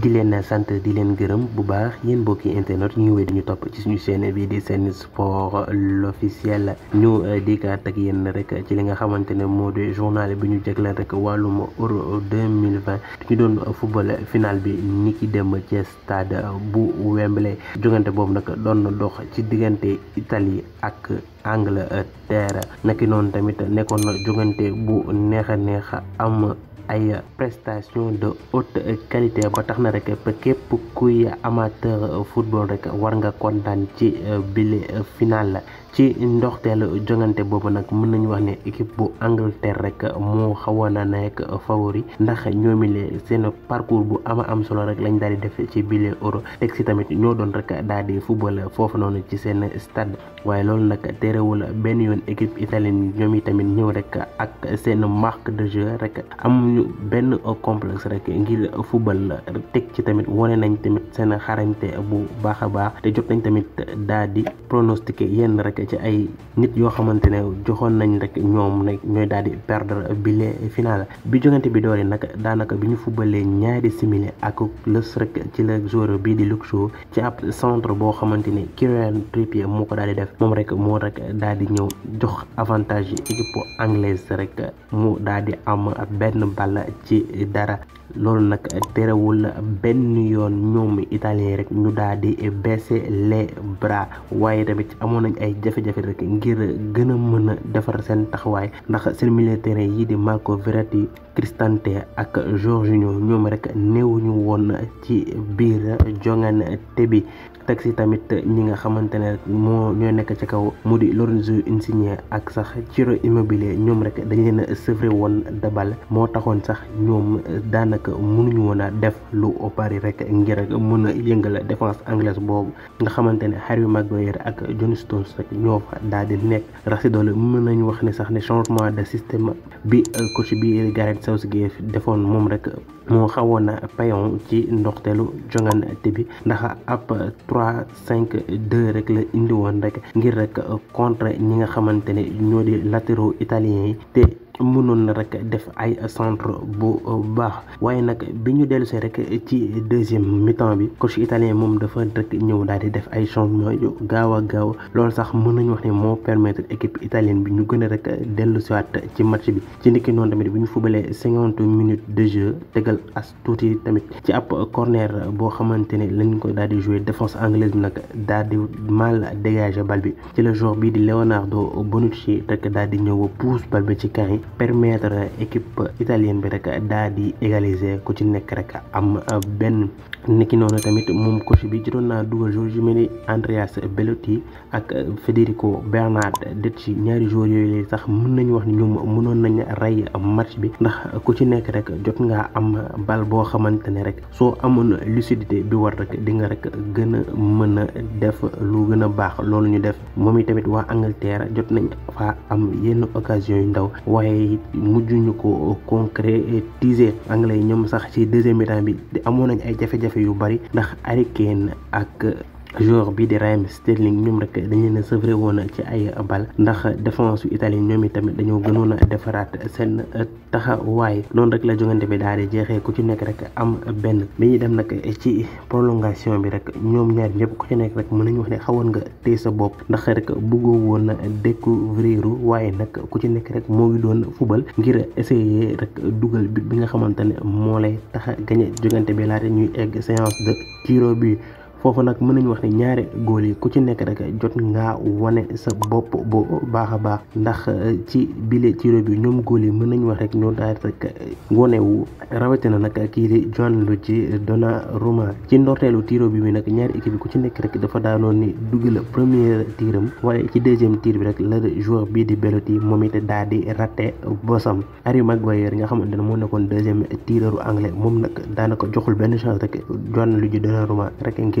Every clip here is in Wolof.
di leen sant di leen gërëm bu baax yéen mbokki internet ñu wéy di ñu topp ci suñu chaîne bi di Sen Sport l'officiel ñu dikkaat ak yéen rek ci li nga xamante ne moo di journal bi ñu jagleel rek wàllum euro 2020 ñu doon football final bi ni ki dem ci stade bu Wembley jongante boobu nag doon na dox ci diggante Italie ak Angleterre naki noonu tamit nekkoon na jongante bu neex a neex am ay prestation de haute qualité ba tax na rek képp kuy amateur football rek war nga kontaan ci bile final ci ndoxteelu jongante boobu nag mën nañu wax ne équipe bu Angleterre rek moo xawoon na nekk favori ndax ñoomile seen parcours bu ama am solo rek lañ daal di def ci bile euro teg si tamit ñoo doon rek daal di football foofu noonu ci seen stade waaye loolu nag terewul benn yoon équipe italienne ñoom yi tamit ñëw rek ak seen marque de jeu rek amuñu benn complexe rek ngir football teg ci tamit wane nañ tamit seen xarañte bu baax a baax te jot nañ tamit daal di pronostiqué yenn rek ci ay nit yoo xamante ne joxoon nañ rek ñoom nag ñooy daal di perdre bile final bi jogante bi doole nag daanaka bi ñu fubalee ñaari simili ak lës rek ci la joueur bii di Luke Shaw ci ab centre boo xamante ni Kieran Trippier moo ko daal di def moom rek moo rek daal di ñëw jox avantage équipe anglaise rek mu daal di am benn ball ci dara loolu nag terewul benn yoon ñoom italien rek ñu daal di baisser les bras waaye tamit amoon nañ ay jafe-jafe rek ngir gën a mën a defar seen taxawaay ndax seen militaire yi di Marco Verratti Cristante ak Jorginho ñoom rek néewuñu woon ci biir jongante bi teg si tamit ñi nga xamante ne rek moo ñoo nekk ci kaw mu di Lorenzo Insigne ak sax Ciro Immobile ñoom rek dañ leen a sevré woon de balle moo taxoon sax ñoom daanaka mënuñu woon a def lu bari rek ngir mën a yëngal défense anglaise boobu nga xamante ne Harry Maguire ak John Stones rek ñoo fa daal di nekk rax si doole mën nañu wax ne sax ne changement de système bi coach bi Gareth Southgate defoon moom rek moo xawoon a payon ci ndoxteelu jongante bi ndax ab 3 5 2 rek la indi woon rek ngir rek contre ñi nga xamante ne ñoo di latéraux italiens yi te mënoon na rek def ay centre bu baax waaye nag bi ñu dellusee rek ci deuxième mi-temps bi coach italien moom dafa rek ñëw daal di def ay changement yu gaaw a gaaw loolu sax mën nañu wax ne moo permettre équipe italienne bi ñu gën a rek dellusiwaat ci match bi ci ndiki noonu tamit bi ñu fubalee cinquante minutes de jeu tegal as tuuti tamit ci ab corner boo xamante ne lañ ko daal di jouer défense anglaise bi nag daal di mal dégager bal bi ci le joueur bii di Leonardo Bonucci rek daal di ñëw pousse bal bi ci camp yi permettre équipe italienne bi rek daal di égaliser ku ci nekk rek am benn niki noonu tamit moom coach bi jotoon naa dugal joueur yu mel ni Andreas Belotti ak Federico Bernardeschi ñaari joueurs yooyu la sax mën nañu wax ni ñoom mënoon nañ rey match bi ndax ku ci nekk rek jot ngaa am bal boo xamante ne rek soo amoon lucidité bi war rek di nga rek gën a mën a def lu gën a baax loolu ñu def moom tamit waa Angleterre jot nañ fa am yenn occasion yu ndaw waaye mujj ñu ko concrétiser anglais yi ñoom sax ci deuxième mi-temps bi amoon nañ ay jafe-jafe yu bari ndax Harry Kane ak joueur bii di Raheem Sterling ñoom rek dañ leen a sevré woon ci ay bal ndax défense yu Italie ñoom itamit dañoo gënoon a defaraat seen taxawaay noonu rek la jongante bi daal di jeexee ku ci nekk rek am benn bi ñuy dem nag ci prolongation bi rek ñoom ñaar ñëpp ku ci nekk rek mën nañu wax ne xawoon nga téye sa bopp ndax rek bëggoo woon découvrir waaye nag ku ci nekk rek moo ngi doon fubal ngir essayer rek dugal but bi nga xamante ne moo lay tax a gañe jongante bi laata ñuy egg séance de tiro bi foofu nag mën nañu wax ne ñaari góol yi ku ci nekk rek jot ngaa wane sa bopp bu baax a baax ndax ci bile tiro bi ñoom góol yi mën nañu wax rek ñoo daal rek wonewu rawatina nag kii di Gianluigi Donnarumma ci ndorteelu tiro bi bi nag ñaari équipe bi ku ci nekk rek dafa daanoon ni dugal premier tiram waaye ci deuxième tir bi rek la joueur bii di Belotti moom it daal di raté bosam Harry Maguire nga xamante ne moo nekkoon deuxième tireuru anglais moom nag daanaka joxul benn chance rek Gianluigi Donnarumma rek ngir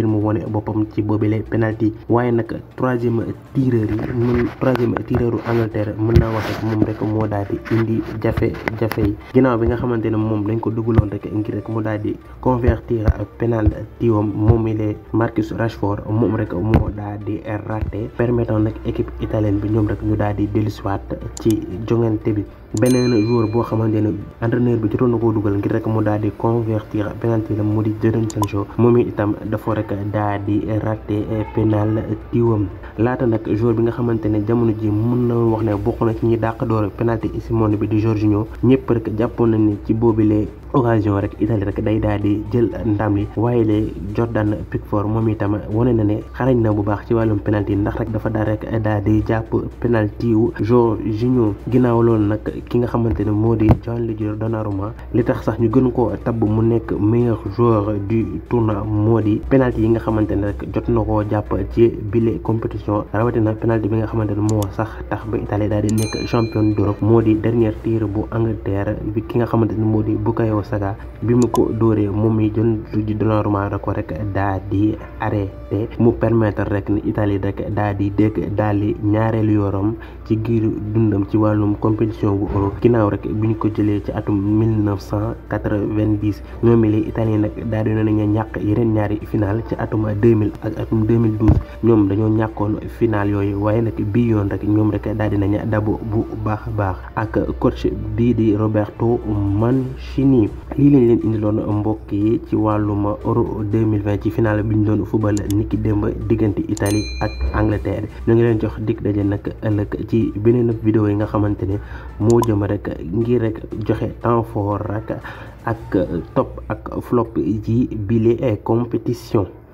mu wone boppam ci boobile penalty waaye nag troisième tireur yi mun troisième tireur u Angleterre mën naa wax rek moom rek moo daal di indi jafe-jafe yi ginnaaw bi nga xamante ne moom dañ ko dugaloon rek ngir rek mu daal di convertir penalty wam moom mi lee Marcus Rashford moom rek moo daal di raté permettant nag équipe italienne bi ñoom rek ñu daal di dellusiwaat ci jongante bi beneen joueur boo xamante ne entraîneur bi jotoon na koo dugal ngir rek mu daal di convertir penalty la mu di Jadon Sancho moom itam dafa rek daal di raté penalty wam laata nag joueur bi nga xamante ne jamono ji mën na wax ne bokk na ci ñi dàq door penalty ci monde bi di Jorginho ñëpp rek jàppoon nañ ni ci boobile occasion rek Italie rek day daal di jël ndam li waaye le Jordan Pickford moom itam wane na ne xarañ na bu baax ci wàllum penalty ndax rek dafa daal rek daal di jàpp penalty wu Jorginho ginnaaw loolu nag ki nga xamante ne moo di Gianluigi Donnarumma li tax sax ñu gën koo tabb mu nekk meilleur joueur du tournoi moo di penalty yi nga xamante ne rek jot na koo jàpp ci bile compétition rawatina penalty bi nga xamante ne moo sax tax ba Italie daal di nekk champion d'Europe moo di dernier tir bu Angleterre bi ki nga xamante ne moo di Bukayo Saka bi mu ko dóoree moom mi Gianluigi Donnarumma da ko rek daa di arrêté mu permettre rek ni Italie rek daa di dégg daal di ñaareelu yoram ci giir dundam ci wàllum compétition bu euro ginnaaw rek bi ñu ko jëlee ci atum 1990 ñoom mi li italien nag daal di nañu ñàkk yeneen ñaari final ci atum 2000 ak atum 2012 ñoom dañoo ñàkkoon final yooyu waaye nag bii yoon rek ñoom rek daal di nañu dabo bu baax a baax ak coach bii di Roberto Mancini lii lañ leen indiloon mbokk yi ci wàllum euro 2020 ci final bi ñu doon fubal niki démb diggante Italie ak Angleterre ñu ngi leen jox dig daje nag ëllëg ci beneen vidéo yi nga xamante ne moo jëm rek ngir rek joxe temps fort rek ak top ak flop yi bile compétition